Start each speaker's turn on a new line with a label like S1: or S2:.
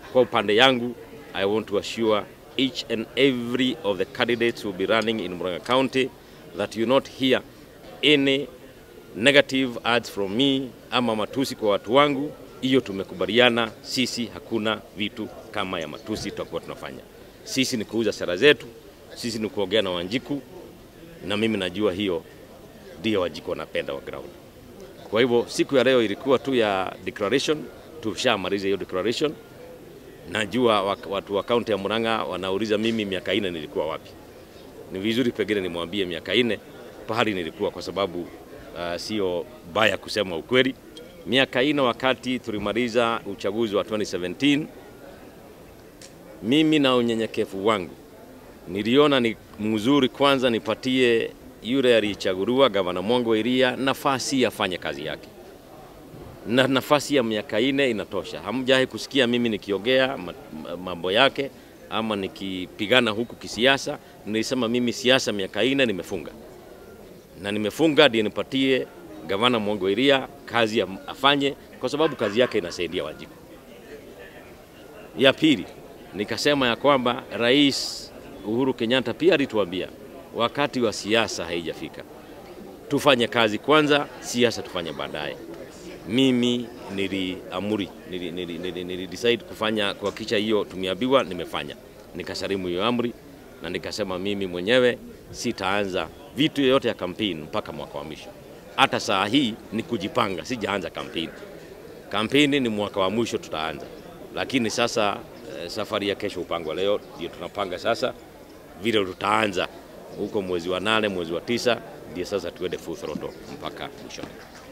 S1: Kwa upande yangu, I want to assure each and every of the candidates who will be running in Murang'a County that you not hear any negative ads from me ama matusi kwa watu wangu. Hiyo tumekubaliana sisi, hakuna vitu kama ya matusi tutakuwa tunafanya. Sisi ni kuuza sera zetu, sisi ni kuongea na Wanjiku, na mimi najua hiyo ndio Wanjiku wanapenda wa ground. Kwa hivyo siku ya leo ilikuwa tu ya declaration, tushamaliza hiyo declaration. Najua watu wa kaunti ya Murang'a wanauliza mimi miaka ine nilikuwa wapi. Ni vizuri pengine nimwambie miaka ine pahali nilikuwa, kwa sababu uh, sio baya kusema ukweli. Miaka ine wakati tulimaliza uchaguzi wa 2017 mimi na unyenyekevu wangu niliona ni mzuri kwanza nipatie yule aliyechaguliwa gavana Mongo Iria nafasi afanye kazi yake, na nafasi ya miaka ine inatosha. Hamjawahi kusikia mimi nikiongea mambo yake ama nikipigana huku kisiasa. Nilisema mimi siasa miaka ine nimefunga, na nimefunga ndio nipatie gavana Mongo Iria kazi afanye, kwa sababu kazi yake inasaidia Wanjiku. Ya pili nikasema ya kwamba Rais Uhuru Kenyatta pia alituambia wakati wa siasa haijafika, tufanye kazi kwanza, siasa tufanye baadaye. Mimi niliamuri, nili, nili, nili, nili decide kufanya kuhakikisha hiyo tumeambiwa, nimefanya, nikasalimu hiyo amri na nikasema mimi mwenyewe sitaanza vitu yoyote ya kampeni mpaka mwaka wa mwisho. Hata saa hii ni kujipanga, sijaanza kampeni. Kampeni ni mwaka wa mwisho tutaanza, lakini sasa safari ya kesho upangwa leo, ndio tunapanga sasa vile tutaanza huko mwezi wa nane, mwezi wa tisa, ndio sasa tuende full throttle mpaka mwishoni.